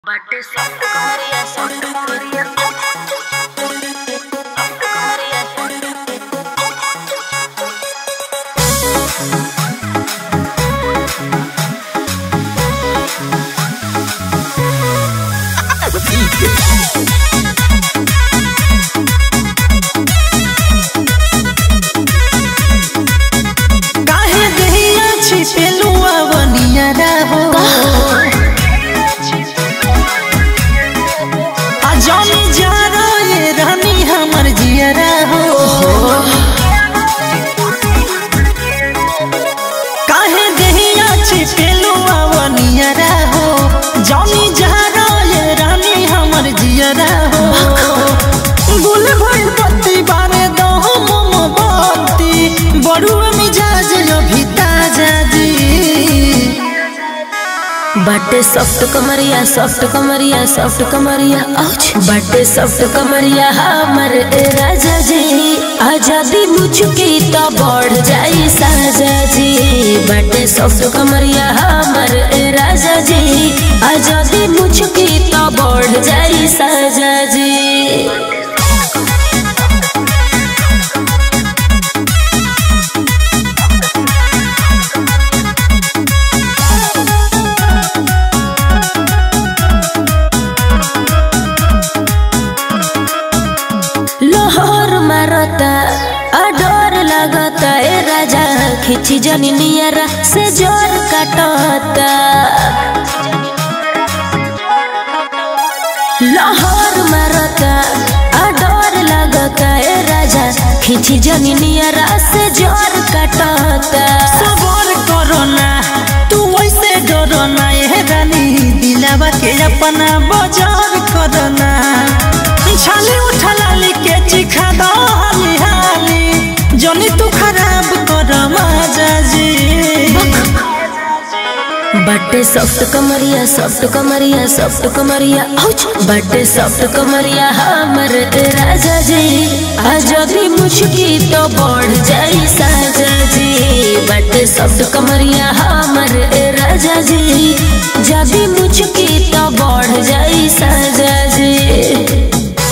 Bate softo Maria, softo Maria. Softo Maria. काहे देहिया छिपेलुआ बनियारा हो आ जानी जा रे रानी हमर जियरा हो काहे देहिया छिपेलुआ बनियारा हो जानी जा रे रानी हमर जियरा हो गुल भइल पत्ती बारे दह मोमबत्ती बड़ुआ मिजाज अभी ताजा जी बटे सॉफ्ट कमरिया सॉफ्ट कमरिया सॉफ्ट कमरिया आउच बटे सॉफ्ट कमरिया हमर ए राजा जी आजादी मुझकी तो बढ़ जाई साजा जी बटे सॉफ्ट कमरिया हमर ए राजा जी आजादी मुझकी तो बढ़ जाई साजा जी लोहर मारता अडोर लगता ए राजा खिची जनी नियरा से जोर काटता लोहर मारता अडोर लगता ए राजा खिची जनी नियरा से जोर काटता सबर करो ना तू वैसे डरो ना ये रानी दिलावा के अपना बाजार करो ना छाली उठा लाली के चिखा दो हाली हाली जनी तू खराब कर मजा जी बटे सॉफ्ट कमरिया सॉफ्ट कमरिया सॉफ्ट कमरिया आउच बटे सॉफ्ट कमरिया हमर ए राजा जी आजादी मुझकी तो बढ़ जाई साजा जी बटे सॉफ्ट कमरिया हमर ए राजा जी जदी मुझकी तो बढ़ जाई साजा जी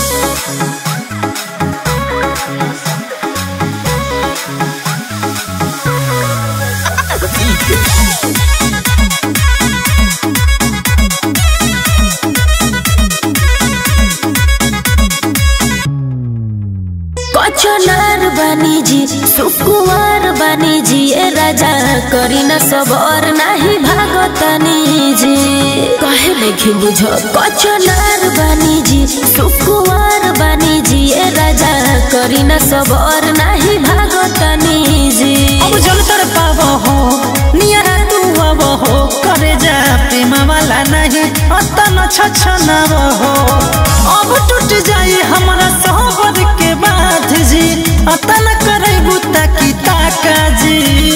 कचनार बानी जी सुकुवार बानी जी ए राजा करी न सबर नाही भागतानी जी कहे नहीं बुझ कचनार बानी जी सुकुवार बानी जी ए राजा करी न सबर नाही भागतानी जी अब जल तर पावो हो नियरा तू अब हो करे जा प्रेम वाला नहीं अतन छछनाव हो अब टूट जाई हमरा सोहबर के बात जी अतन करे बुता की ताका जी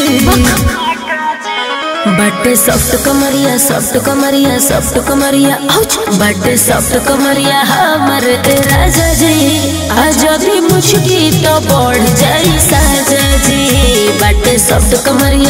बटे सॉफ्ट कमरिया सॉफ्ट कमरिया सॉफ्ट कमरिया आउच बटे सॉफ्ट कमरिया हमर ए राजा जी आजादी मुझकी तो बढ़ जाई साजा जी बटे सॉफ्ट कमरिया